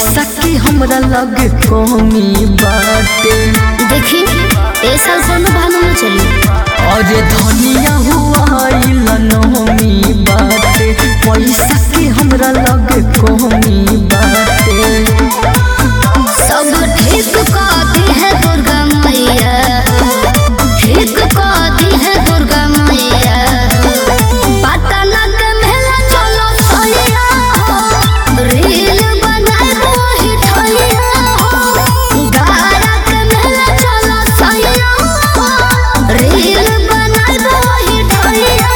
पैसा की हमरा लगे कमी बाटे देखी ए साल कोनो बहाना न चली अरे धनिया हुआ नमी बाटे पैसा की हमरा लगे कमी बाटे सब ठीक कहती है दुर्गा मैया ठीक कहती है दुर्गा मैया पटना के मेला चलो सैया हो रील बनाए वही ठैया हो गारा के मेला चलो सैया हो रील बनाए वही ठैया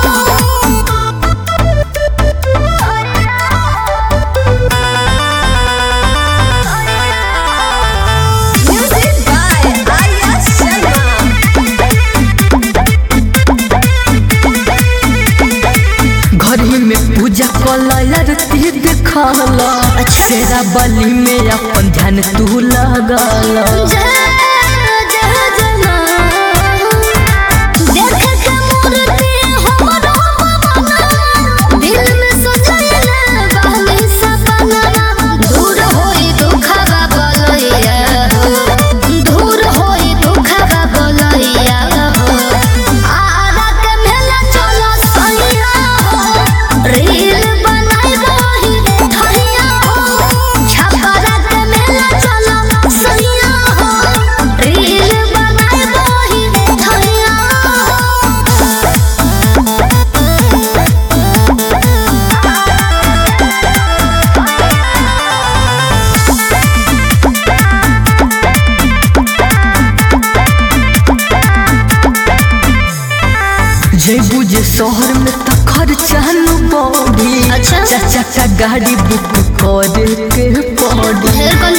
Music by Arya Sharma. घर में पूजा कला आरती देखला शेरा बलि में अपन ध्यान तू लगला जय जय जना देख के मूर्ति हमरो पवना दिल में सजैले बहनी सपना दूर होई दुखवा बोलैया हो दूर होई दुखवा बोलैया हो आरा के मेला चलो सैया हो रील बनाई वही ठैया हो छपरा के मेला चलो सैया हो रील बनाई वही ठैया हो जय बुझे शहर में त खर्चा न पड़ी अच्छा। चाचा का गाड़ी बुक करे के पड़ी ढेर